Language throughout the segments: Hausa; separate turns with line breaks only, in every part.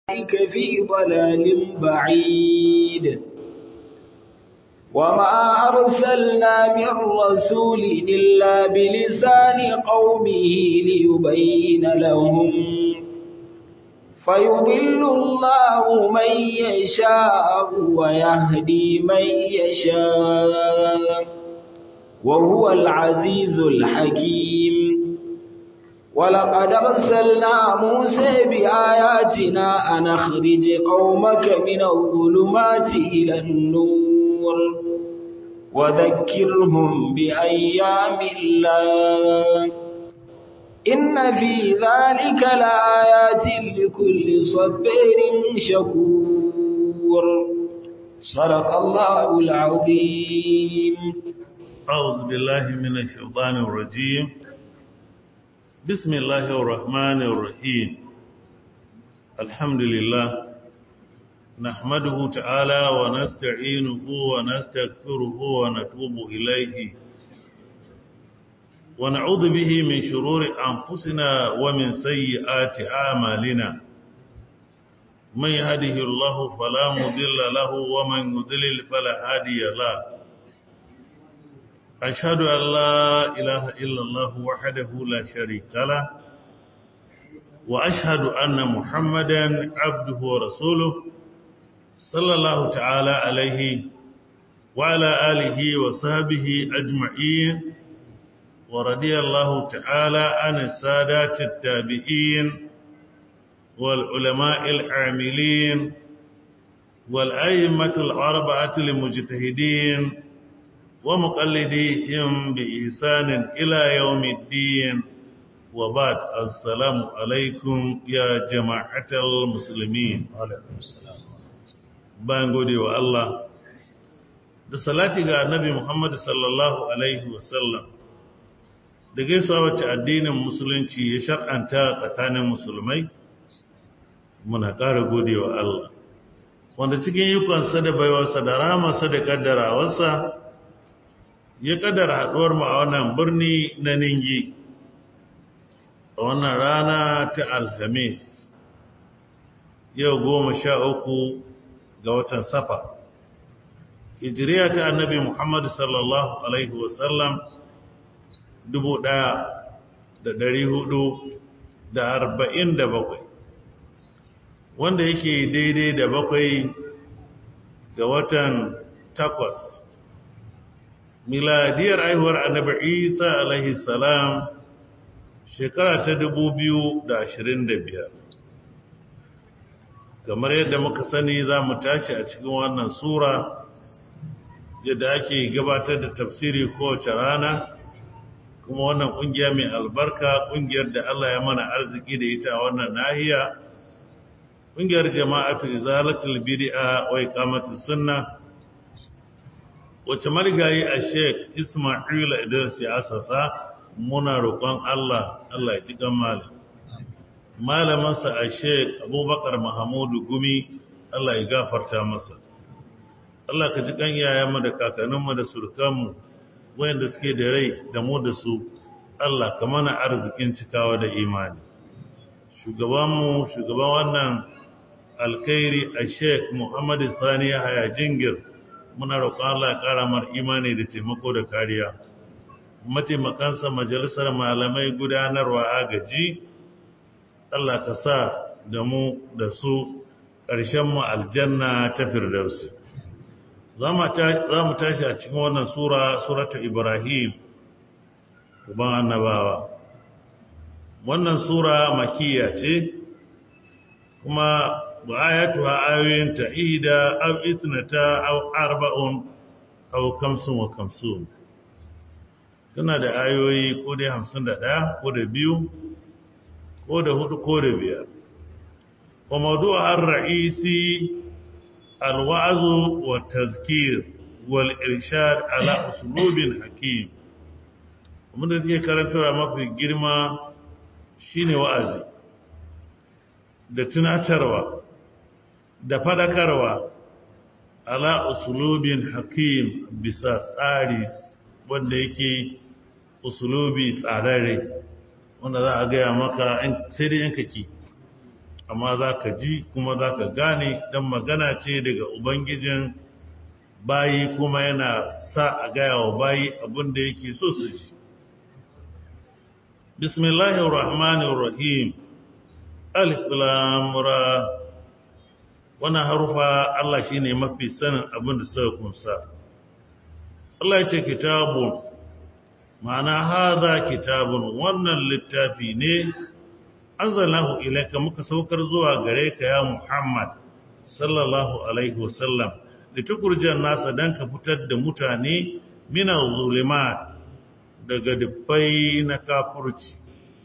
أولئك في ضلال بعيد وما أرسلنا من رسول إلا بلسان قومه ليبين لهم فيضل الله من يشاء ويهدي من يشاء وهو العزيز الحكيم ولقد أرسلنا موسى بآياتنا أن أخرج قومك من الظلمات إلى النور وذكرهم بأيام الله إن في ذلك لآيات لكل صبير شكور صدق الله العظيم
أعوذ بالله من الشيطان الرجيم بسم الله الرحمن الرحيم الحمد لله نحمده تعالى ونستعينه ونستغفره ونتوب إليه ونعوذ به من شرور أنفسنا ومن سيئات أعمالنا من يهده الله فلا مضل له ومن يضلل فلا هادي له أشهد أن لا إله إلا الله وحده لا شريك له وأشهد أن محمدا عبده ورسوله صلى الله تعالى عليه وعلى آله وصحبه أجمعين ورضي الله تعالى عن السادات التابعين والعلماء العاملين والأئمة الأربعة المجتهدين ومقلديهم بإحسان إلى يوم الدين وبعد السلام عليكم يا جماعة المسلمين bayan gode wa Allah da salati ga annabi Muhammad sallallahu alaihi wasallam da gaisuwa wacce addinin musulunci ya shar'anta tsakanin musulmai muna ƙara gode wa Allah wanda cikin yukansa da baiwarsa da ramarsa da kaddarawarsa ya kaddara haɗuwar mu a wannan birni na Ningi a wannan rana ta Alhamis yau goma sha uku ga watan Safa hijiriya ta annabi Muhammad sallallahu alaihi wasallam dubu ɗaya da ɗari hudu da arba'in da bakwai wanda yake daidai da bakwai ga watan takwas miladiyar aihuwar annabi isa alaihi salam shekara ta dubu biyu da ashirin da biyar. kamar yadda muka sani za mu tashi a cikin wannan sura yadda ake gabatar da tafsiri kowace rana kuma wannan kungiya mai albarka kungiyar da Allah ya mana arziki da ita a wannan nahiya kungiyar jama'atu izalatul bid'a wa iqamatus sunna wace marigayi a Sheikh Isma'il Idris ya asasa muna roƙon Allah Allah ya ji kan malam malamansa a Sheikh Abubakar Mahamudu Gumi Allah ya gafarta masa Allah ka ji kan yayanmu da kakanninmu da surukanmu wayanda suke da rai da mu da su Allah ka mana arzikin cikawa da imani shugabanmu shugaban wannan alkhairi a Sheikh Muhammad Sani Yahaya Jingir muna roƙon Allah ya ƙara mar imani da taimako da kariya mataimakansa majalisar malamai gudanarwa agaji Allah ka sa da mu da su ƙarshen mu aljanna ta firdausi za mu tashi a cikin wannan sura suratu ibrahim uban annabawa wannan sura makiya ce kuma وآياتها آيوين تأيدا أو إثنتا أو أربع أو خمسون وخمسون tana da ayoyi ko dai hamsin da ɗaya ko da biyu ko da hudu ko da biyar wa maudu'a ar-ra'isi al-wa'zu wa tazkir wal irshad ala usulubin hakim kuma da take karantarwa mafi girma shine wa'azi da tunatarwa da fadakarwa ala usulubin hakim bisa tsari wanda yake usulubi tsararre wanda za a gaya maka sai dai yanka ki amma za ka ji kuma za ka gane don magana ce daga ubangijin bayi kuma yana sa a gaya wa bayi abinda yake so su ji bismillahir rahmanir rahim alif lam ra wannan harufa Allah shine mafi sanin abinda suka kunsa Allah ya ce kitabun ma'ana hadha kitabun wannan littafi ne anzalahu ilayka muka saukar zuwa gare ka ya Muhammad sallallahu alaihi wasallam litukurjan nasa dan ka fitar da mutane mina zulimat daga dubbai na kafurci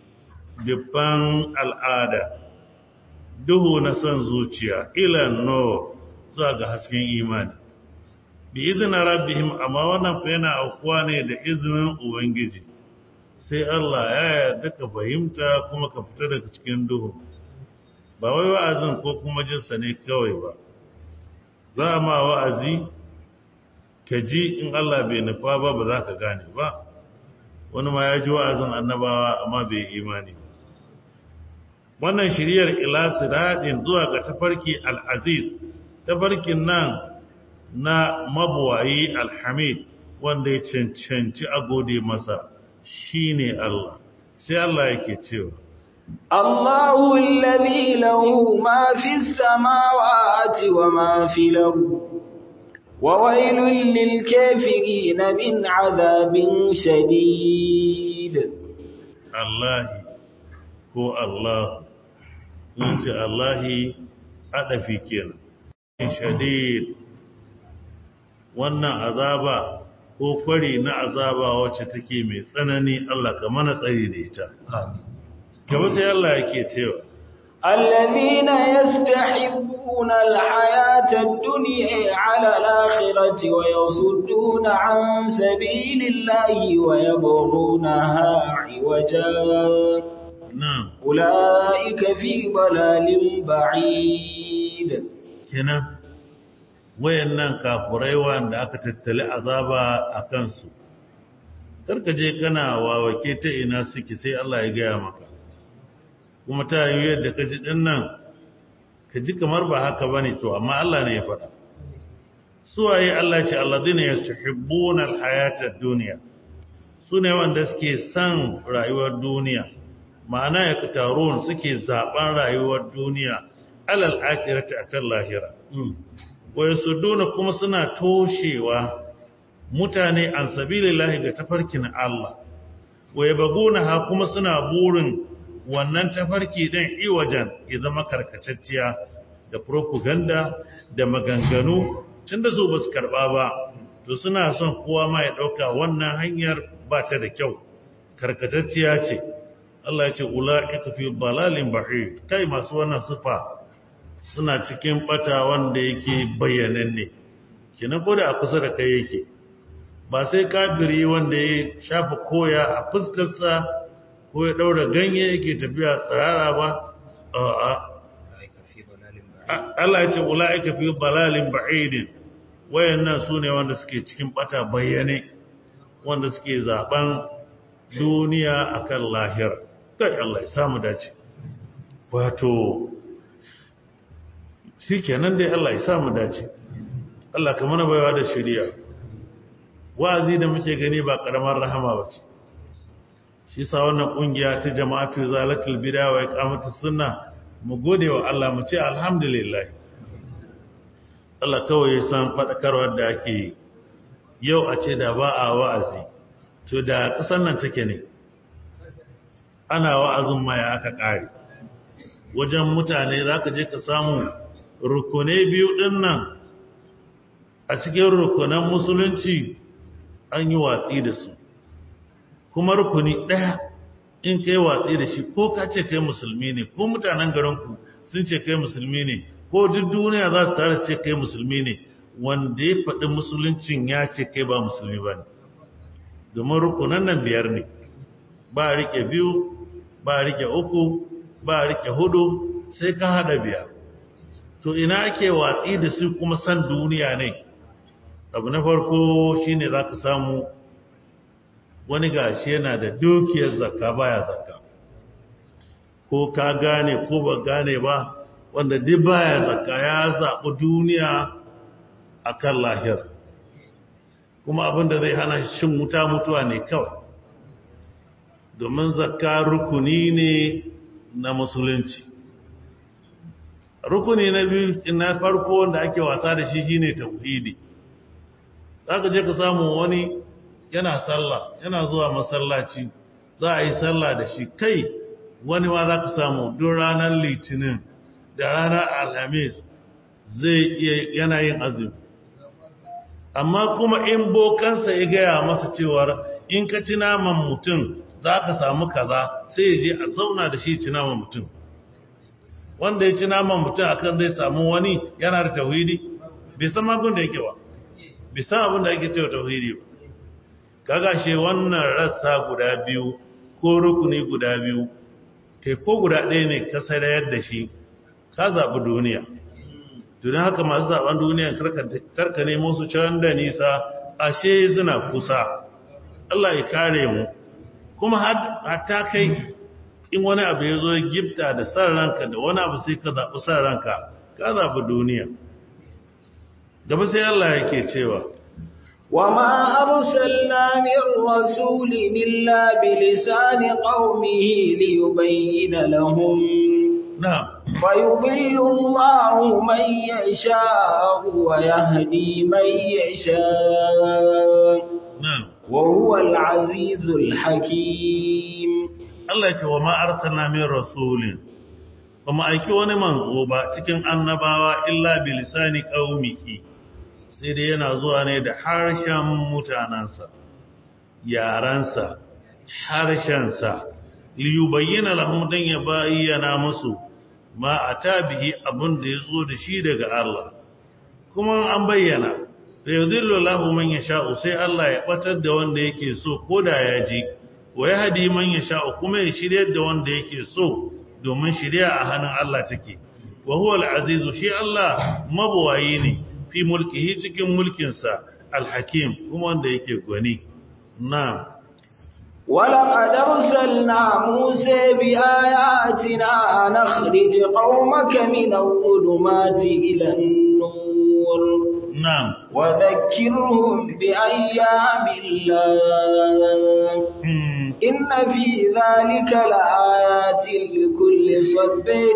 dubban al'ada duhu na son zuciya ila no zuwa ga hasken imani bi izinin rabbihim amma wannan fa yana aukuwa ne da izinin ubangiji sai Allah ya yarda ka fahimta kuma ka fita daga cikin duhu ba wai wa'azin ko kuma jinsa ne kawai ba za ma wa'azi ka ji in Allah bai nufa ba ba za ka gane ba wani ma ya ji wa'azin annabawa amma bai imani wannan shiriyar ila siradin zuwa ga tafarki al'aziz tafarkin nan na mabuwayi alhamid wanda ya cancanci a gode masa shi ne Allah sai Allah yake cewa
الله الذي له ما في السماوات وما في الأرض وويل للكافرين من عذاب شديد
الله هو الله انت الله adafi kenan shadid wannan azaba ko kwari na azaba wacce take mai tsanani Allah ka mana tsari da ita gaba sai Allah yake cewa
الذين يستحبون الحياة الدنيا على الآخرة ويصدون عن سبيل الله ويبغونها عوجا
نعم
أولئك في ضلال بعيد
kenan wayannan kafurai wanda aka tattali azaba a kansu karka je kana wawake ta ina suke sai Allah ya gaya maka kuma ta yi yadda ka ji din nan ka ji kamar ba haka bane to amma Allah ne ya faɗa suwaye Allah ce alladhina yastahibbuna alhayata ad-dunya sune wanda suke san rayuwar duniya ma'ana ya kutarun suke zaben rayuwar duniya alal akhirati akan lahira wa yasudduna kuma suna toshewa mutane an sabilillahi ga tafarkin Allah wa yabguna ha kuma suna burin wannan tafarki din iwajan ya zama karkatacciya da propaganda da maganganu tunda su basu karba ba to suna son kowa ma ya dauka wannan hanyar ba ta da kyau karkatacciya ce Allah ya ce ula'ika fi dalalin bahid kai masu wannan sifa suna cikin bata wanda yake bayyananne kina ko da a kusa da kai yake ba sai kafiri wanda ya shafa koya a fuskarsa ko ya daura ganye yake tafiya tsirara ba a'a Allah ya ce ula'ika fi dalalin bahid wayannan sune wanda suke cikin bata bayyane wanda suke zaben duniya akan lahira kai Allah ya samu dace wato shi kenan dai Allah ya samu dace Allah ka mana baiwa da shari'a wa'azi da muke gani ba karamar rahama ba ce shi sa wannan kungiya ta jama'atu zalatul bid'a wa iqamatus sunna mu gode wa Allah mu ce alhamdulillah Allah kawai ya san fadakarwar da ake yi yau a ce da ba a wa'azi to da kasan nan take ne ana wa'azin ma ya aka ƙare wajen mutane za ka je ka samu rukunai biyu ɗin nan a cikin rukunan musulunci an yi watsi da su kuma rukuni ɗaya in kai watsi da shi ko ka ce kai musulmi ne ko mutanen garinku sun ce kai musulmi ne ko duk duniya za su tare ce kai musulmi ne wanda ya faɗi musuluncin ya ce kai ba musulmi ba ne domin rukunan nan biyar ne ba rike biyu ba rike uku ba rike hudu sai ka hada biyar to ina ake watsi da su kuma san duniya ne abu na farko shine zaka samu wani gashi yana da dukiyar zakka baya zakka ko ka gane ko ba gane ba wanda duk baya zakka ya zaɓi duniya a kan lahira kuma abinda zai hana shi cin wuta mutuwa ne kawai domin zakka rukuni ne na musulunci rukuni na biyu na farko wanda ake wasa da shi shine tauhidi zaka je ka samu wani yana sallah yana zuwa masallaci za a yi sallah da shi kai wani ma za ka samu duk ranar litinin da ranar alhamis zai iya yana yin azumi amma kuma in bokansa ya gaya masa cewar in ka ci naman mutum za ka samu kaza sai ya je a zauna da shi ci naman mutum wanda ya ci naman mutum akan zai samu wani yana da tauhidi bai san magun da yake ba bai san abin da yake cewa tauhidi ba kaga shi wannan rassa guda biyu ko rukuni guda biyu kai ko guda ɗaya ne ka sarayar da shi ka zaɓi duniya tunan haka masu zaɓen duniya karka nemo su can da nisa ashe suna kusa Allah ya kare mu kuma hatta kai in wani abu ya zo gifta da san ranka da wani abu sai ka zaɓi san ranka ka zaɓi duniya gaba sai Allah yake cewa
وما أرسلنا من رسول إلا بلسان قومه ليبين لهم
نعم
فيضل الله من يشاء ويهدي من يشاء
نعم
وهو العزيز الحكيم
Allah ce wa ma'artana min rasulin ba mu aiki wani manzo ba cikin annabawa illa bilisani qaumiki sai dai yana zuwa ne da harshen mutanansa yaransa harshensa liyubayyana lahum dan ya bayyana musu ma atabihi abun da yazo da shi daga Allah kuma an bayyana da yudillu lahu man yasha'u sai Allah ya batar da wanda yake so koda ya ji wa yahdi man yasha'u kuma ya shiryar da wanda yake so domin shirya a hannun Allah take wa huwa al-azizu shi Allah mabuwayi ne fi mulkihi cikin mulkinsa al-hakim kuma wanda yake gwani na'am
ولقد أرسلنا موسى بآياتنا أن أخرج قومك من الظلمات إلى النور
نعم
وذكرهم بأيام الله إن في ذلك لآيات لكل صبر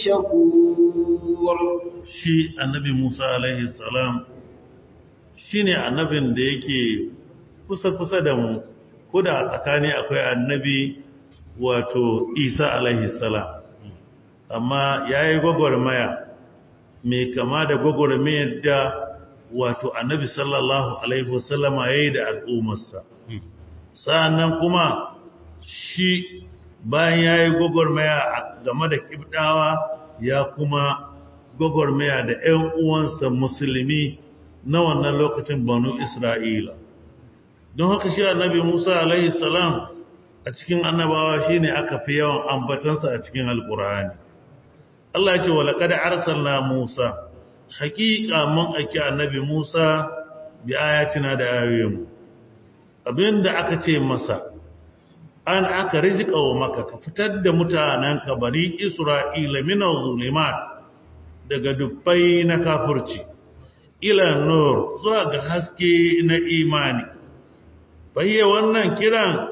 شكور
shi annabi Musa alaihi salam shine annabin da yake kusa-kusa da mu ko da tsakani akwai annabi wato Isa alaihi salam amma yayi gwagwarmaya mai kama da gwagwarmayar da wato annabi sallallahu alaihi wasallama yayi da al'ummarsa sa'annan kuma shi bayan yayi gwagwarmaya game da kibdawa ya kuma gwagwarmaya da ‘yan uwansa musulmi na wannan lokacin banu Isra'ila. Don haka shi annabi Musa alaihi salam a cikin annabawa shi ne aka fi yawan ambatansa a cikin Alƙur'ani. Allah ya ce wa laƙada arsalna Musa, haƙiƙa mun aiki annabi Musa bi ayatina da ayoyinmu. Abin da aka ce masa, an aka rizika wa maka ka fitar da mutanenka bari Isra'ila minan zulimat daga dubbai na kafurci ila nur zuwa ga haske na imani bayyana wannan kiran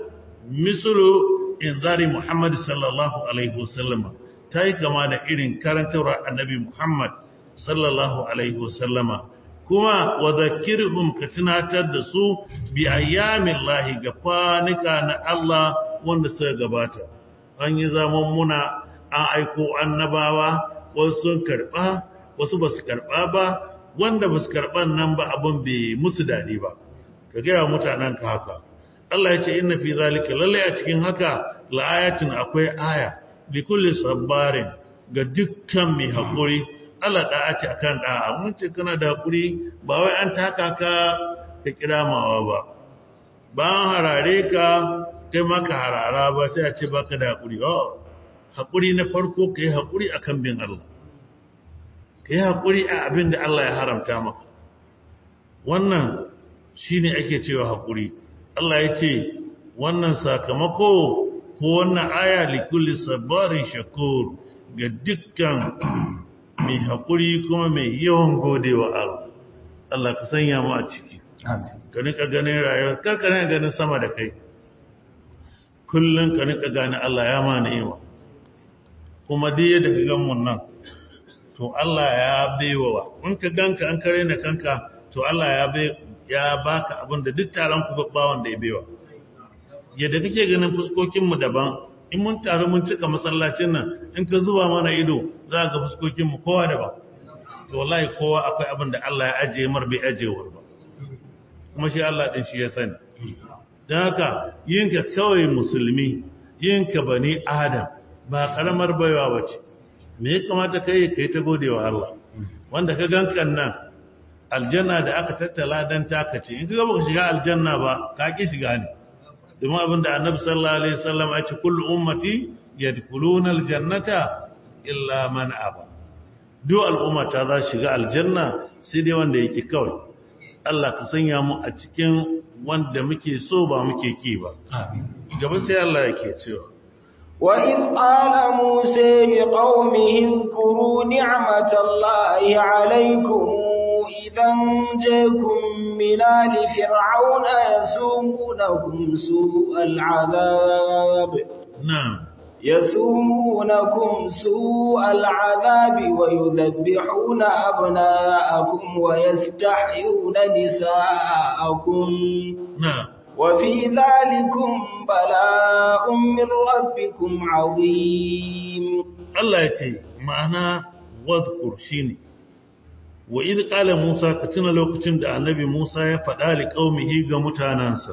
misulu inzari Muhammad sallallahu alaihi wasallama ta yi kama da irin karantarwa annabi Muhammad sallallahu alaihi wasallama kuma wa zakirhum ka tunatar da su bi ayyamin lahi ga kwanuka na Allah wanda suka gabata an yi zaman muna an aiko annabawa wasu sun karɓa wasu ba su karɓa ba wanda ba su karɓan nan ba abin bai musu daɗi ba ka gaya mutanen ka haka Allah ya ce inna fi zalika lalle a cikin haka la'ayatin akwai aya bi kulli sabbarin ga dukkan mai haƙuri Allah da'a ce akan da'a mun ce kana da haƙuri ba wai an taka ka ka kiramawa ba ba an harare ka kai maka harara ba sai a ce baka da haƙuri oh haƙuri na farko ka yi haƙuri a kan bin Allah ka yi haƙuri a abin da Allah ya haramta maka wannan shi ne ake cewa haƙuri Allah ya ce wannan sakamako ko wannan aya likulli sabarin shakur ga dukkan mai haƙuri kuma mai yawan godewa Allah Allah ka sanya mu a ciki ka nika ganin rayuwar kar ka nika ganin sama da kai kullum ka nika gane Allah ya ma ni'ima kuma duk yadda ka gan mun nan to Allah ya baiwa in ka ganka an kare na kanka to Allah ya bai ya baka abin da duk taron ku babbawan da ya baiwa yadda kake ganin fuskokin mu daban in mun taru mun cika masallacin nan in ka zuba mana ido za ga fuskokin mu kowa daban to wallahi kowa akwai abin da Allah ya ajiye mar bai ajiye wa ba kuma shi Allah din shi ya sani don haka yinka kawai musulmi yinka bani adam ba karamar baiwa bace me ya kamata kai kai ta godewa Allah wanda ka gankan nan aljanna da aka tattala dan taka ce in ka baka shiga aljanna ba ka ki shiga ne domin abinda annabi sallallahu alaihi wasallam ya ce kullu ummati yadkhuluna aljannata illa man aba duk al'ummata za shiga aljanna sai dai wanda yake kawai Allah ka sanya mu a cikin wanda muke so ba muke ki ba gaba sai Allah yake cewa
وإذ قال موسى لقومه اذكروا نعمة الله عليكم إذا جاكم من آل فرعون يسومونكم سوء العذاب
نعم
يسومونكم سوء العذاب ويذبحون أبناءكم ويستحيون نساءكم
نعم
وفي ذلكم بلاء من ربكم عظيم
Allah ya ce ma'ana wadhkur shine wa idh qala Musa ka tuna lokacin da annabi Musa ya faɗa li qaumihi ga mutanansa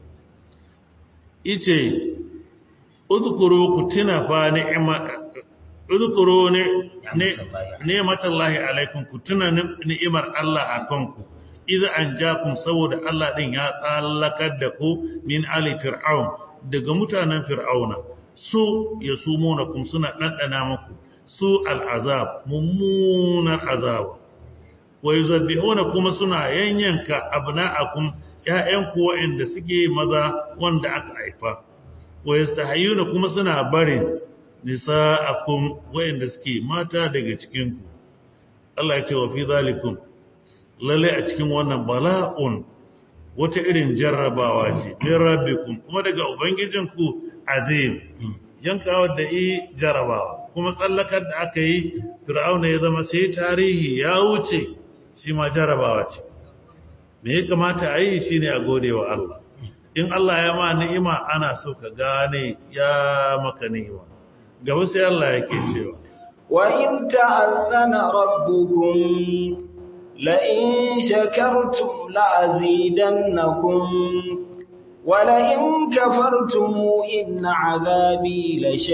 yace udhkuru ku tuna fa ni'ma udhkuru ne ni'matallahi alaikum ku tuna ni'imar Allah akan ku idza anjakum saboda Allah din ya tsallakar da ku min ali fir'aun daga mutanen fir'auna su yasumunakum suna dandana muku su al'azab mummunar azaba wa yuzabbihuna kuma suna yanyanka abna'akum ƴaƴanku waɗanda suke maza wanda aka haifa wa yastahiyuna kuma suna barin nisa'akum waɗanda suke mata daga cikin ku Allah ya ce wa fi zalikum lalle a cikin wannan bala'un wata irin jarrabawa ce min rabbikum kuma daga ubangijinku azim yankawa da yi jarrabawa kuma tsallakar da aka yi fir'auna ya zama sai tarihi ya wuce shi ma jarrabawa ce me ya kamata a yi shine a gode wa Allah in Allah ya ma ni'ima ana so ka gane ya maka ni'ima gaba sai Allah yake cewa
wa in ta'azzana rabbukum لئن شكرتم لأزيدنكم ولئن كفرتم إن عذابي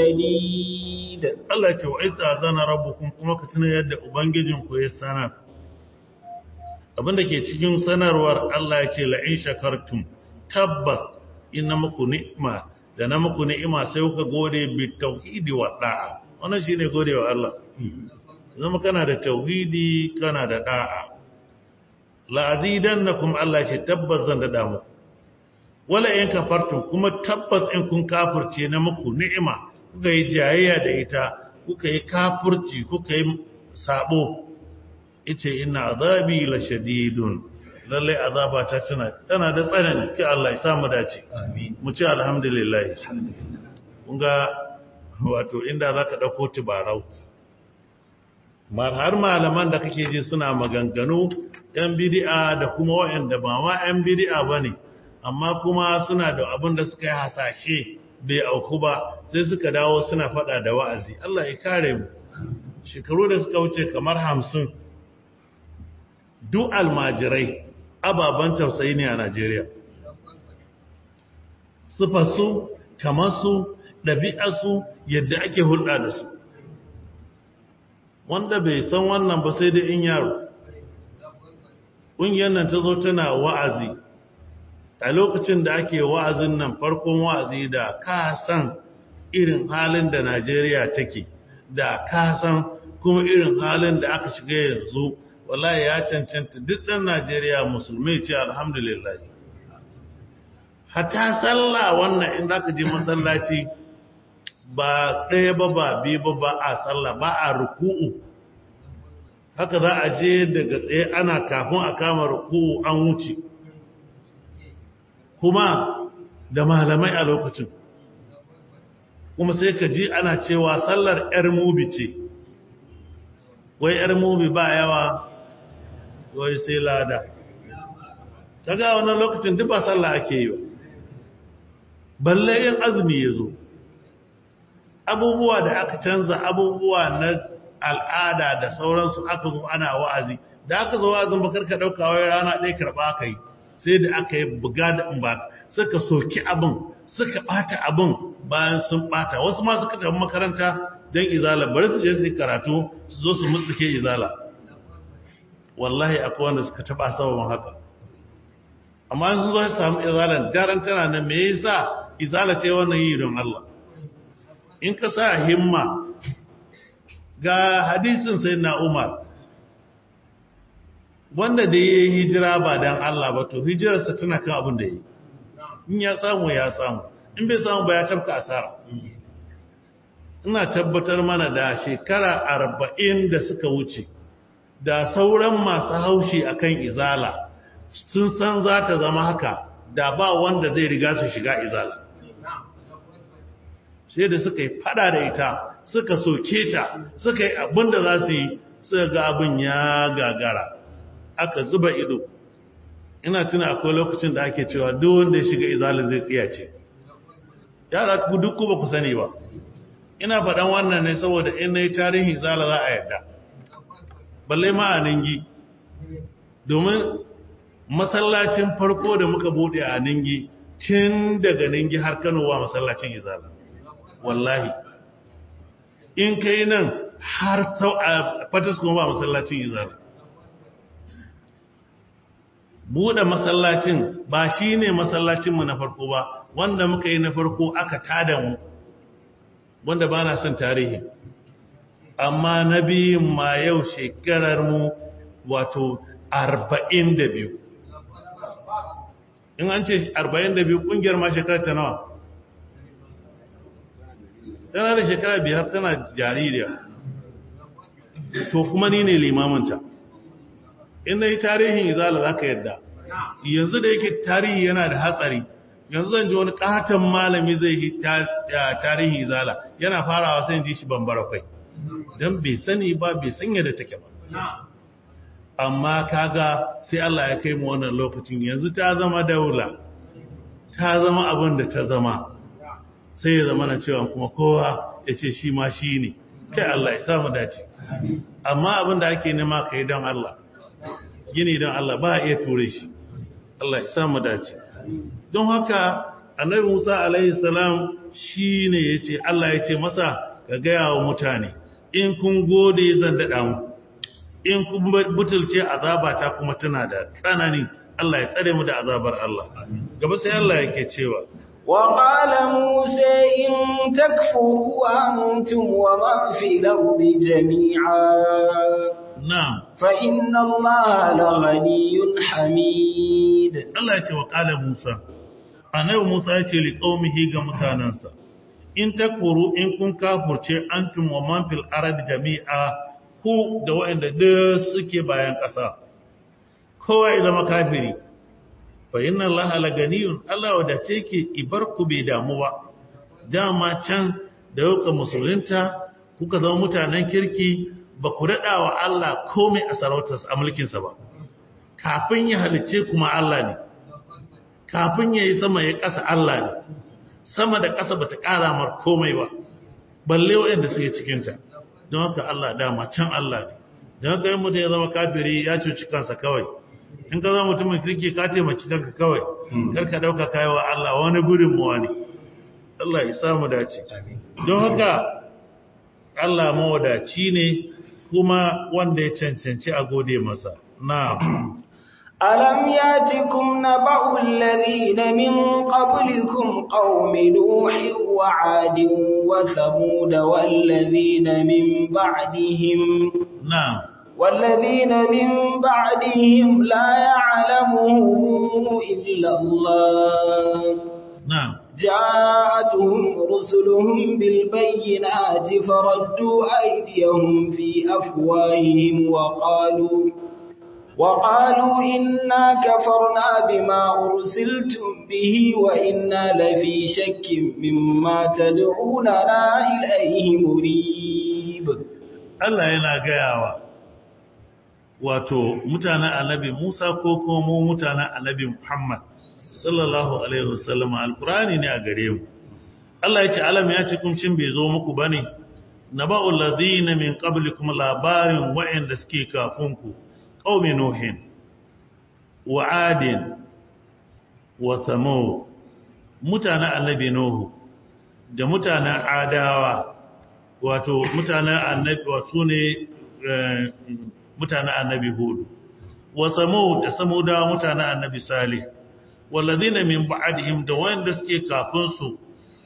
لشديد
Allah ce wa ita zana rabbukum kuma ka tuna yadda ubangijinku ya sanar abinda ke cikin sanarwar Allah ya ce la'in shakartum tabbas ina muku ni'ima da na muku ni'ima sai kuka gode bi tauhidi wa da'a wannan shine gode wa Allah zama kana da tauhidi kana da da'a la'azidannakum Allah ce tabbas zan dada muku wala in kafartum kuma tabbas in kun kafirce na muku ni'ima kuka yi jayayya da ita kuka yi kafirci kuka yi sabo ita inna azabi la shadidun lalle azaba ta tana tana da tsanani ki Allah ya samu dace amin mu ce alhamdulillah kun ga wato inda zaka dauko tibarau mar har malaman da kake ji suna maganganu yan bid'a da kuma waɗanda ba ma yan bid'a bane amma kuma suna da abin da suka yi hasashe bai auku ba sai suka dawo suna fada da wa'azi Allah ya kare mu shekaru da suka wuce kamar hamsin duk almajirai ababen tausayi ne a Najeriya sufarsu kamarsu ɗabi'arsu yadda ake hulɗa da su wanda bai san wannan ba sai dai in yaro ƙungiyar nan ta zo tana wa'azi a lokacin da ake wa'azin nan farkon wa'azi da ka san irin halin da Najeriya take da ka san kuma irin halin da aka shiga yanzu wallahi ya cancanta duk ɗan Najeriya musulmi ce alhamdulillah hata sallah wannan in zaka je masallaci ba ɗaya ba ba biyu ba ba a sallah ba a ruku'u haka za a je daga tsaye ana kafin a kama ruku an wuce kuma da malamai a lokacin kuma sai ka ji ana cewa sallar ‘yar mubi ce wai ‘yar mubi ba yawa wai sai lada kaga wannan lokacin duk ba sallah ake yi ba balle yin azumi ya zo abubuwa da aka canza abubuwa na al'ada da sauransu aka zo ana wa'azi da aka zo wa'azin bakar ka ɗauka wai rana ɗaya karɓa aka yi sai da aka yi buga da in ba suka soki abin suka ɓata abin bayan sun ɓata wasu ma suka tafi makaranta don izala bari su je su yi karatu su zo su mutsuke izala wallahi akwai wanda suka taɓa sababin haka amma sun zo su samu izalan daren tana nan me yasa izala ce wannan yi don Allah in ka sa himma ga hadisin sai na Umar wanda da ya yi hijira ba don Allah ba to hijirarsa tana kan abin da ya yi in ya samu ya samu in bai samu ba ya tabka asara ina tabbatar mana da shekara arba'in da suka wuce da sauran masu haushi akan izala sun san za ta zama haka da ba wanda zai riga su shiga izala sai da suka yi fada da ita suka soke ta suka yi abin da za su yi suka ga abin ya gagara aka zuba ido ina tuna akwai lokacin da ake cewa duk wanda ya shiga izalin zai tsiya ce yara ku duk ku ba ku sani ba ina faɗan wannan ne saboda in na yi tarihin izala za a yarda balle ma a ningi domin masallacin farko da muka bude a ningi tun daga ningi har kano wa masallacin izala wallahi in kai nan har sau a fatas kuma ba masallacin izala buɗe masallacin ba shi ne masallacinmu na farko ba wanda muka yi na farko aka tada mu wanda ba na son tarihi amma na biyun ma yau shekarar mu wato arba'in da biyu in an ce arba'in da biyu ƙungiyar ma shekarar ta nawa tana da shekara biyar tana jaririya to kuma ni ne limaminta in yi tarihin izala za ka yadda yanzu da yake tarihi yana da hatsari yanzu zan ji wani katon malami zai yi tarihin izala yana farawa sai ji shi bambara kwai don bai sani ba bai sanya da take ba amma kaga sai Allah ya kai mu wannan lokacin yanzu ta zama daula ta zama abin da ta zama sai ya zama na cewa kuma kowa ya ce shi ma shi ne kai Allah ya samu dace amma abin da ake nema ka yi don Allah gini don Allah ba a iya ture shi Allah ya samu dace don haka annabi Musa alaihi salam shine yace Allah yace masa ka gaya wa mutane in kun gode zan dada mu in kun butulce azaba ta kuma tana da tsanani Allah ya tsare mu da azabar Allah gaba sai Allah yake cewa
وقال موسى إن تكفروا أنتم ومن في الأرض جميعا
na'am
فإن الله لغني حميد
Allah ya ce wa ƙala Musa, annabi Musa ya ce liƙaumihi ga mutanensa, in takfuru in kun kafurce an wa man fil arad jami'a ku da waɗanda duk suke bayan ƙasa. Kowa ya zama kafiri, fa inna Allah la ganiyun Allah wadace ke ibar ku bai damu ba. Dama can da yauka musulunta kuka zama mutanen kirki ba ku daɗa wa Allah komai a sarautarsa a mulkinsa ba. kafin ya halice kuma Allah ne kafin ya yi sama ya ƙasa Allah ne sama da ƙasa ba ta ƙara mar komai ba balle waɗanda suke cikinta don haka Allah dama can Allah ne don haka yin mutum ya zama kafiri ya cuci kansa kawai in ka zama mutumin kirki ka taimaki kanka kawai kar ka ɗauka kayawa Allah wani gudunmuwa ne Allah ya samu dace don haka Allah mawadaci ne kuma wanda ya cancanci a gode masa na'am
ألم ياتكم نبأ الذين من قبلكم قوم نوح وعاد وثمود والذين من بعدهم
na'am
والذين من بعدهم لا يعلمهم إلا الله
na'am
جاءتهم رسلهم بالبينات فردوا أيديهم في أفواههم وقالوا وقالوا إنا كفرنا بما أرسلتم به وإنا لفي شك مما تدعوننا إليه مريب
Allah yana gayawa wato mutanen annabi Musa ko kuma mu mutanen annabi Muhammad sallallahu alaihi wasallam alqurani ne a gare mu Allah ya ce alam ya cikin cin bai zo muku bane naba'ul ladina min qablikum labarin wa'anda suke kafin ku qaumi nuhin wa adin wa thamud mutanen annabi nuhu da mutanen adawa wato mutanen annabi wato ne mutanen annabi hudu wa samud da samudawa mutanen annabi salih walladhina min ba'dihim da wanda suke kafin su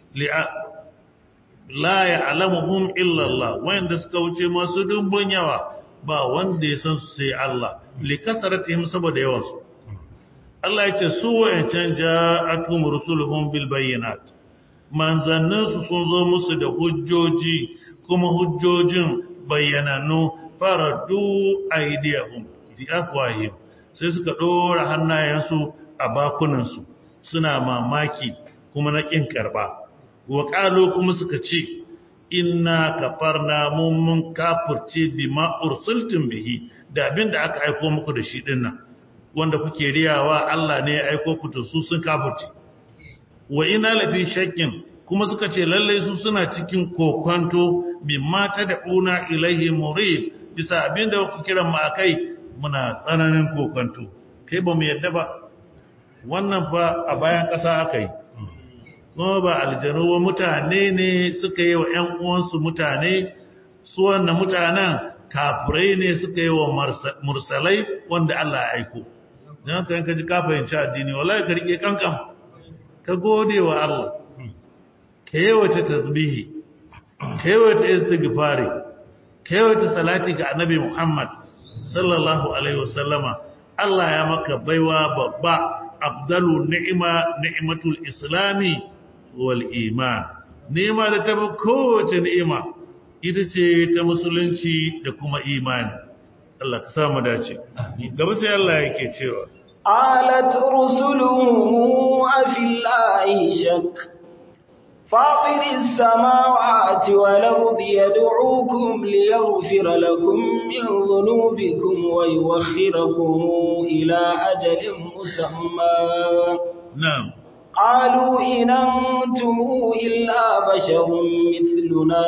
la ya'lamuhum illa Allah wanda suka wuce masu dubbun yawa ba wanda ya san su sai Allah li kasaratihim saboda yawan su Allah ya ce su wayancan ja'atum rusuluhum bil bayyinat manzannin su sun zo musu da hujjoji kuma hujjojin bayyananu faradu aidiyahum fi afwahim sai suka dora hannayensu a bakunansu suna mamaki kuma na kin karba wa qalu kuma suka ce inna kafarna mun mun kafirce bima ursiltum bihi da abinda aka aika muku da shi dinnan wanda kuke riyawa Allah ne ya aika ku to su sun kafirce wa ina lafi shakkin kuma suka ce lallai su suna cikin kokonto mimma tad'una ilaihi murib bisa abinda ku kiran mu akai muna tsananin kokonto kai ba mu yadda ba wannan fa a bayan ƙasa akai kuma ba aljanu wa mutane ne suka yi wa ƴan uwansu mutane su wannan mutanen kafirai ne suka yi wa mursalai wanda Allah ya aiko dan haka in ka ji ka fahimci addini wallahi ka rike kankan ka gode wa Allah ka yawace tasbihi ka yawace istighfari ka yawace salati ga annabi Muhammad sallallahu alaihi wasallama Allah ya maka baiwa babba afdalu ni'ima ni'matul islami wal iman ni'ima da ta kowace ni'ima ita ce ta musulunci da kuma imani Allah ka samu dace gaba sai Allah yake cewa
قالت رسلهم أفي الله شك فاطر السماوات والأرض يدعوكم ليغفر لكم من ذنوبكم ويوخركم إلى أجل مسمى
نعم
قالوا إن أنتم إلا بشر مثلنا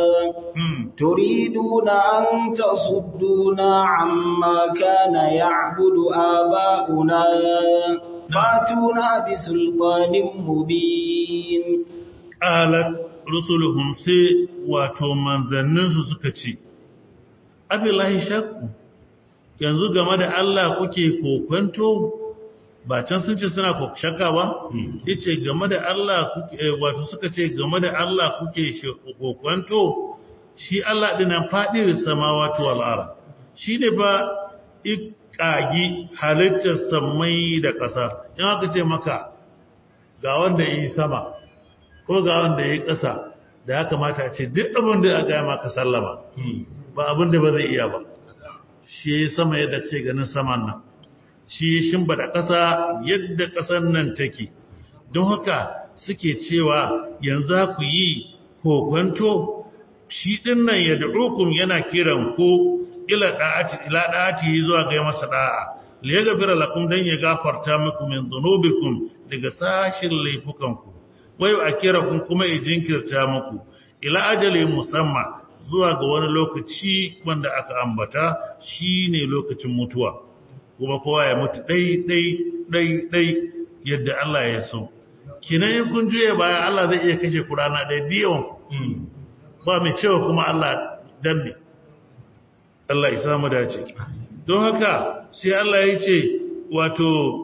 تريدون أن تصدونا عما كان يعبد آباؤنا فاتونا بسلطان مبين
قالت rusuluhum sai wato manzanninsu suka ce abillahi shakku yanzu game da Allah kuke kokwanto ba can sun ce suna shakka ba yace game da Allah kuke wato suka ce game da Allah kuke kokwanto shi Allah dinan fadir samawati wal ard shine ba ikagi halittar samai da ƙasa in aka ce maka ga wanda yi sama ko ga wanda yi ƙasa da ya kamata a ce duk abin da aka yi maka sallama ba abin da ba zai iya ba shi sama yadda ce ganin saman nan shi shimba da ƙasa yadda ƙasar nan take don haka suke cewa yanzu ku yi kokwanto shi ɗin nan ya da'ukum yana kiran ko ila ɗa'ati zuwa ga masa ɗa'a li ya gafira lakum dan ya gafarta muku min dhunubikum daga sashin laifukanku wai a kira kun kuma ya jinkirta muku ila ajali musamman zuwa ga wani lokaci wanda aka ambata shine lokacin mutuwa kuma kowa ya mutu dai dai dai dai yadda Allah ya so kinan in kun juye baya Allah zai iya kashe ku rana ɗaya diyon ba mai cewa kuma Allah dambe Allah ya samu dace don haka sai Allah ya ce wato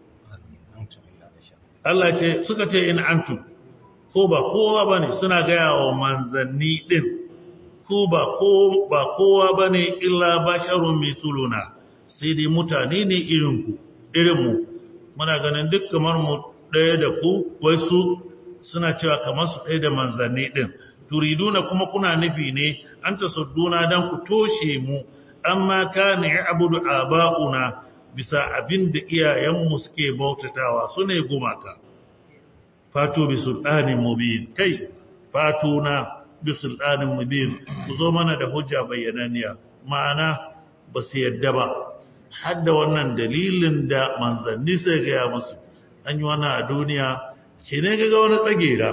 Allah ce suka ce in antum ko ba kowa bane suna gaya wa manzanni din ko ba ko ba kowa bane illa basharun mituluna sai dai mutane ne irin ku irin mu muna ganin duk kamar mu ɗaya da ku wai su suna cewa kamar su ɗaya da manzanni ɗin turiduna kuma kuna nufi ne an ta sudduna don ku toshe mu amma kana ya abudu aba'una bisa abin da iyayenmu suke bautatawa su ne gumaka fatu bi sultanin mubin kai fatuna bi sultanin mubin ku zo mana da hujja bayyananniya ma'ana ba su yadda ba hadda wannan dalilin da manzanni sai gaya musu an yi wannan a duniya ke ne ga wani tsagera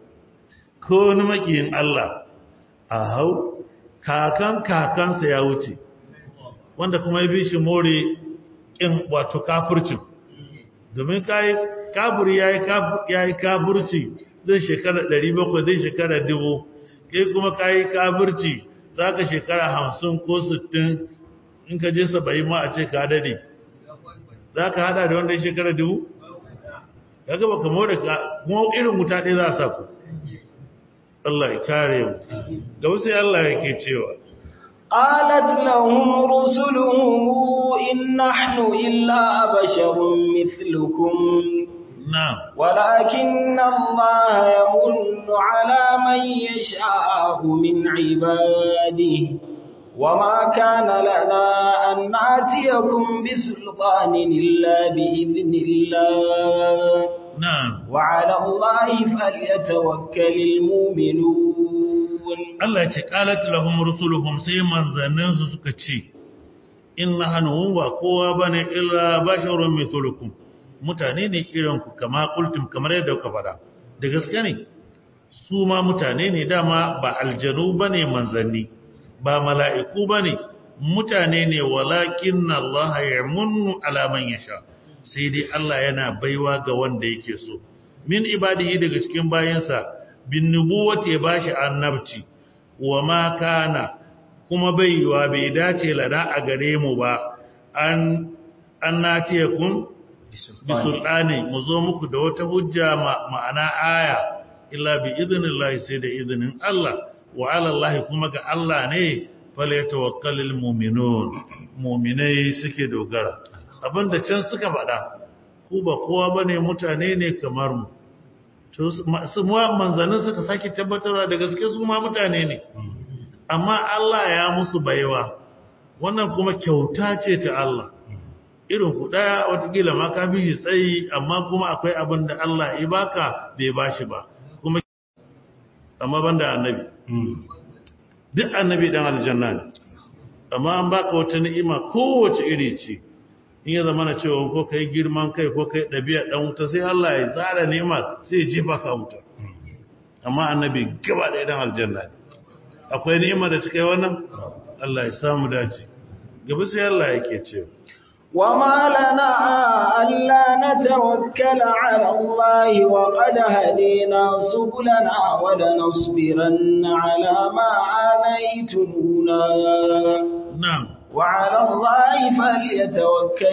ko wani makiyin Allah a hau kakan kakansa ya wuce wanda kuma ya bi shi more ƙin wato kafurcin domin kafuri ya yi kafurci zai shekara 700 zai shekara 1000 kai kuma ka yi kafurci za ka shekara 50 ko 60 in ka je 70 ma a ce ka dade za ka hada da wanda ya shekara 1000 ya gaba kamo da kuma irin wuta ɗaya za a sa ku Allah ya kare mu da wasu Allah yake cewa
قالت لهم رسلهم إن نحن إلا بشر مثلكم
نعم
ولكن الله يمن على من يشاء من عباده وما كان لنا أن نأتيكم بسلطان إلا بإذن الله
نعم
وعلى الله فليتوكل المؤمنون
Allah ce qalat lahum rusuluhum sai manzannin su suka ce inna hanu ba kowa bane illa basharun mithlukum mutane ne irin ku kama kultum kamar yadda kuka fada da gaske ne su ma mutane ne dama ba aljanu bane manzanni ba mala'iku bane mutane ne walakin Allah yamunnu ala man yasha sai dai Allah yana baiwa ga wanda yake so min ibadihi daga cikin bayansa bin nubuwati ya bashi annabci wa ma kana kuma baiwa bai dace lada a gare mu ba an an nace kun bi sultani mu zo muku da wata hujja ma'ana aya illa bi idnillahi sai da izinin Allah wa ala Allah kuma ga Allah ne fal yatawakkalul mu'minun mu'minai suke dogara abinda can suka faɗa ku ba kowa bane mutane ne kamar mu to su manzannin suka sake tabbatarwa da gaske su ma mutane ne amma Allah ya musu baiwa wannan kuma kyauta ce ta Allah irin ku daya watakila ma ka bi tsayi amma kuma akwai abin da Allah ya baka bai bashi ba kuma amma banda annabi duk annabi dan aljanna ne amma an baka wata ni'ima kowace iri ce in ya zama na cewa ko kai girman kai ko kai ɗabi'a ɗan wuta sai Allah ya tsara nema sai ya jefa ka wuta amma annabi gaba ɗaya ɗan aljanna ne akwai ni'ima da ta kai wannan Allah ya samu dace gaba sai Allah yake cewa
وما لنا ألا نتوكل على الله وقد هدينا سبلنا ولنصبرن على ما آذيتمونا
na'am
وعلى الله فليتوكل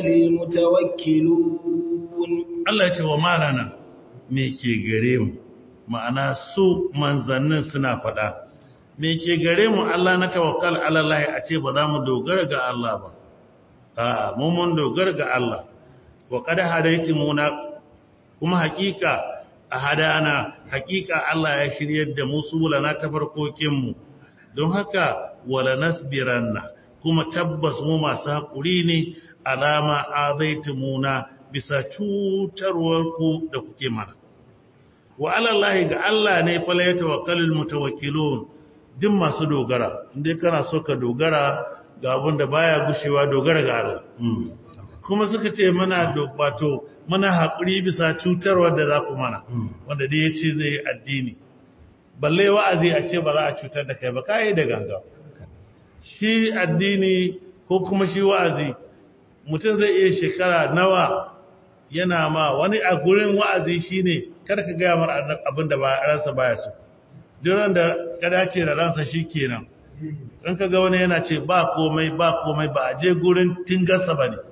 المتوكلون
Allah ya ce wa malana me ke gare mu ma'ana su manzannin suna faɗa me ke gare mu Allah na tawakkal ala Allah a ce ba za mu dogara ga Allah ba a'a mu mun dogara ga Allah wa qad hadaytumuna kuma hakika a hadana hakika Allah ya shiryar da mu sulana ta farkokin mu don haka wala nasbiranna kuma tabbas mu masu hakuri ne alama azaitumuna bisa cutarwar ku da kuke mana wa alallahi ga Allah ne fa la yatawakkalul mutawakkilun duk masu dogara indai kana so ka dogara ga abin da baya gushewa dogara ga Allah kuma suka ce mana wato mana haƙuri bisa cutarwar da za ku mana wanda dai ya ce zai yi addini balle wa'azi a ce ba za a cutar da kai ba kai da ganga shi addini ko kuma shi wa'azi mutum zai iya shekara nawa yana ma wani a gurin wa'azi shine kada ka gaya mar abin da ransa baya so duk da ka dace da ransa shi kenan in ka ga wani yana ce ba komai ba komai ba a je gurin tingarsa ba ne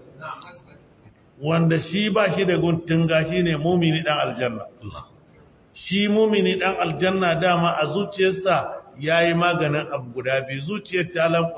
wanda shi ba shi da gun tinga shi ne mumini ɗan aljanna shi mumini ɗan aljanna dama a zuciyarsa ya yi maganin abu guda biyu zuciyar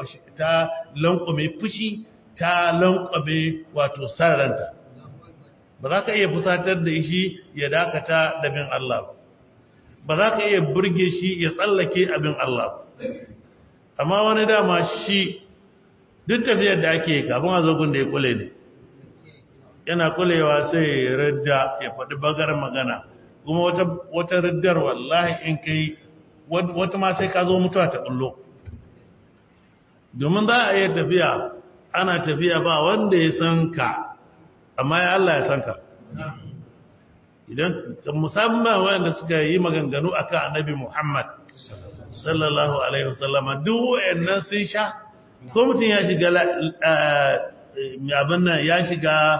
ta lankwame fushi ta lankwame wato sararanta ba za ka iya fusatar da shi ya dakata da bin Allah ba ba za ka iya burge shi ya tsallake abin Allah amma wani dama shi duk tafiyar da ake kafin a zogun da ya kule ne yana kulewa sai ya radda ya faɗi bagar magana kuma wata raddar wallahi in kai wata ma sai ka zo mutuwa ta ɓullo domin za a iya tafiya ana tafiya ba wanda ya san ka amma ya Allah ya san ka idan musamman wanda suka yi maganganu akan annabi Muhammad sallallahu alaihi wasallama duk wayannan sun sha ko mutum ya shiga abin nan ya shiga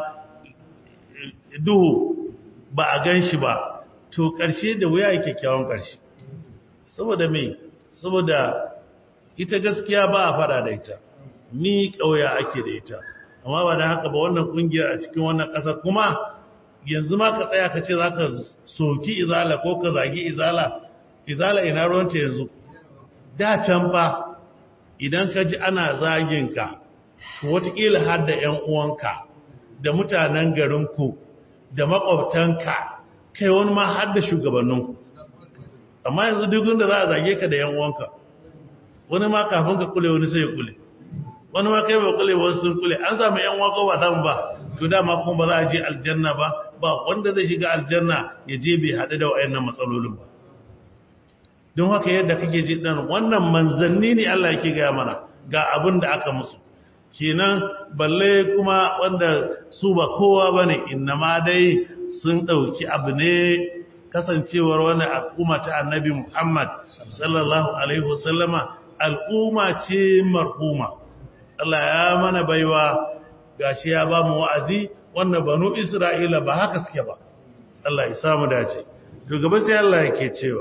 duhu ba a gan shi ba to ƙarshe da wuya yake kyawun ƙarshe saboda me saboda ita gaskiya ba a fara da ita ni ƙauya ake da ita amma ba da haka ba wannan ƙungiyar a cikin wannan ƙasar kuma yanzu ma ka tsaya ka ce za ka soki izala ko ka zagi izala izala ina ruwanta yanzu da can fa idan ka ji ana zaginka watakila har da 'yan uwanka da mutanen garinku da makwabtanka kai wani ma har da shugabanninku amma yanzu duk da za a zage ka da 'yan uwanka wani ma kafin ka kule wani sai ya kule wani ma kai ba kule wasu sun kule an samu 'yan uwanka ba samu ba to dama kuma ba za a je aljanna ba ba wanda zai shiga aljanna ya je bai haɗu da wa'annan matsalolin ba don haka yadda kake ji dan wannan manzanni ne Allah yake gaya mana ga abin da aka musu kenan balle kuma wanda su ba kowa bane innama dai sun dauki abu ne kasancewar wani al'umma ta annabi Muhammad sallallahu alaihi wasallama al'umma ce marhuma Allah ya mana baiwa gashi ya ba mu wa'azi wannan banu Isra'ila ba haka suke ba Allah ya samu dace to gaba sai Allah yake cewa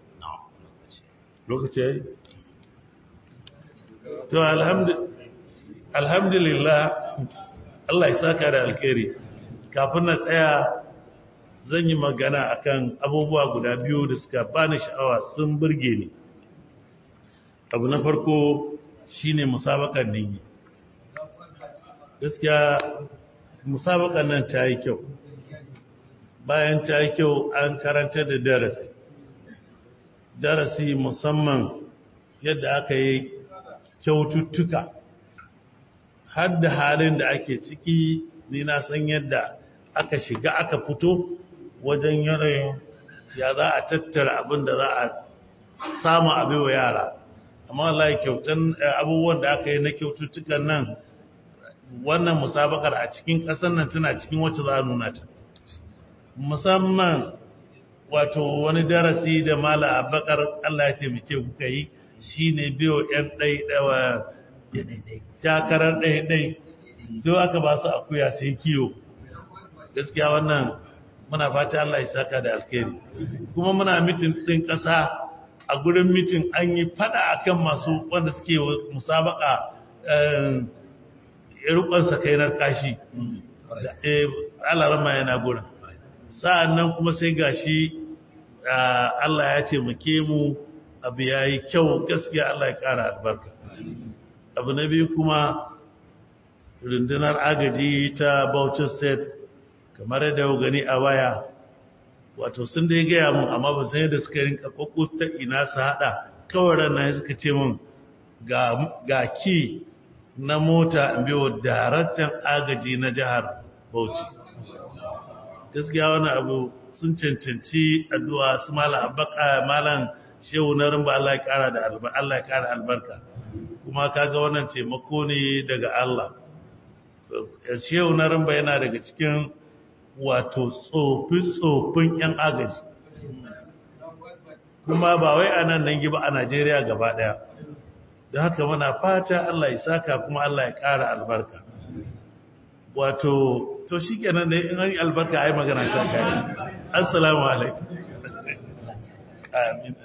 lokaci yayi to alhamdulillah Allah ya saka da alkhairi kafin na tsaya zan yi magana akan abubuwa guda biyu da suka bani sha'awa sun burge ni abu na farko shine musabakan ninyi gaskiya musabakan nan ta yi kyau bayan ta yi kyau an karanta da darasi darasi musamman yadda aka yi kyaututtuka har da halin da ake ciki ni na san yadda aka shiga aka fito wajen yanayin ya za a tattara abin da za a samu abin wa yara amma wallahi kyautan abubuwan da aka yi na kyaututtukan nan wannan musabakar a cikin ƙasar nan tana cikin wacce za a nuna ta musamman wato wani darasi da mala abakar Allah ya taimake kuka yi shi ne biyo 'yan ɗaiɗawa takarar ɗaiɗai don aka ba su akuya sai kiyo gaskiya wannan muna fata Allah ya saka da alkhairi kuma muna mitin ɗin ƙasa a gurin mitin an yi fada akan masu wanda suke musabaka rukun sakainar kashi alarama yana gurin sa'an nan kuma sai gashi Allah ya ce muke mu abu ya yi kyau gaskiya Allah ya ƙara albarka abu na biyu kuma rundunar agaji ta Bauchi State kamar yadda gani a waya wato sun dai gaya mun amma ba sai da suka rinka ta ina su hada kawai ranar suka ce mun ga ki na mota in biyo daraktan agaji na jihar Bauchi gaskiya wani abu sun cancanci addu'a su malam abaka malam shehu na rimba Allah ya kara da albarka Allah ya kara albarka kuma kaga wannan taimako ne daga Allah shehu na rimba yana daga cikin wato tsofi-tsofin 'yan agaji kuma ba wai a nan nan ba a Najeriya gaba ɗaya da haka muna fata Allah ya saka kuma Allah ya ƙara albarka wato to shi kenan da in an yi albarka a yi magana ta kare assalamu alaikum amin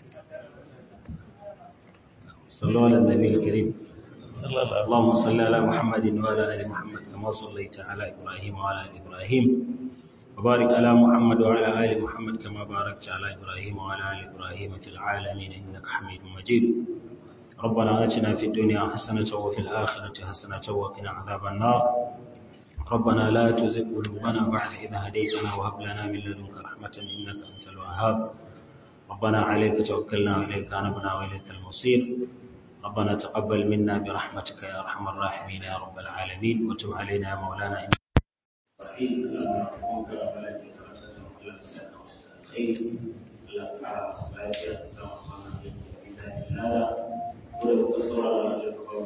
صلوا على النبي الكريم
sallallahu
اللهم صل على محمد وعلى ال محمد كما صليت على ابراهيم وعلى ال ابراهيم وبارك على محمد وعلى ال محمد كما باركت على ابراهيم وعلى ال ابراهيم في العالمين انك حميد مجيد ربنا اتنا في الدنيا حسنه وفي الاخره حسنه وقنا عذاب النار ربنا لا تزغ قلوبنا بعد إذ هديتنا وهب لنا من لدنك رحمة إنك أنت الوهاب ربنا عليك توكلنا وإليك أنبنا وإليك المصير ربنا تقبل منا برحمتك يا أرحم الراحمين يا رب العالمين وتب علينا يا مولانا إنك رحيم اللهم رحمك ولا تكرسنا ولا تسألنا وسأل الخير اللهم تعالى وصلاة السلام عليك بإذن الله ولو قصر على القوم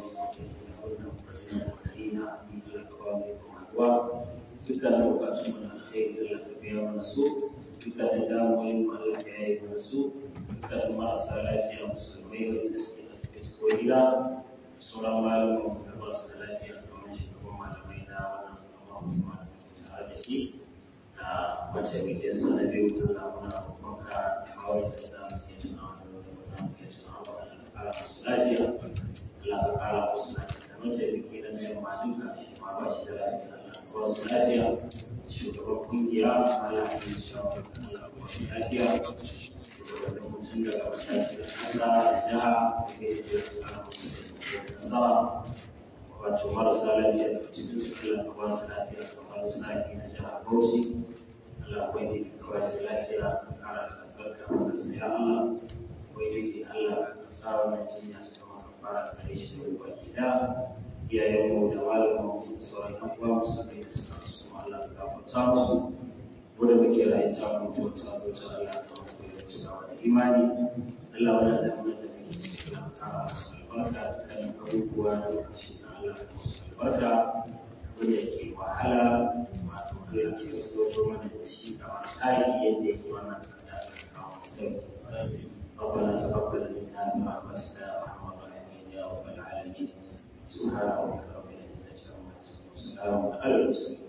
dukkanin bukatun mu na alkhairi Allah ka biya mana su dukkanin damuwoyin mu Allah ka yaye mana su dukkanin marasa lafiya musulmai wanda suke asibiti ko gida sauran malaman mu da ba su da lafiya kamar shugaban malamai na wannan amma kuma tare da shi da mace muke sa na biyu da muna roƙonka kawai da za mu iya tuna wani wani da mu iya tuna wani Allah ka kara musu lafiya Allah ka kara musu lafiya da mace muke da mai ma duka shi ma ba shi da lafiya wasu lafiya shugaban kungiya malamin shawar wasu lafiya shugaban mutum daga matakin kasa da jiha da wato marasa lafiya da cikin su kula da wasu lafiya da wasu lafiya na jiha bauchi Allah akwai da ke kawai su lafiya kara kasar da wanda su ya Allah akwai da ke Allah ka sa wannan jinya ta maka fara kare shi da baki da iyayenmu da malamanmu da sauran yan uwa musulmai da suka su kuma Allah ka gafarta musu wanda muke rayu ta mutu ta zo ta Allah ka mutu da cikawa da imani Allah wannan da mun da muke cikin Allah ka musu albarka da kan abubuwa da lokaci na Allah ka musu albarka wanda yake wahala wato Allah ka sassauto mana da shi kamar tsari yadda yake wannan kada ka kawo sauki ربنا تقبل منا برحمتك يا ارحم الراحمين يا رب العالمين سبحان ربك رب العزة عما يصفون وسلام على المرسلين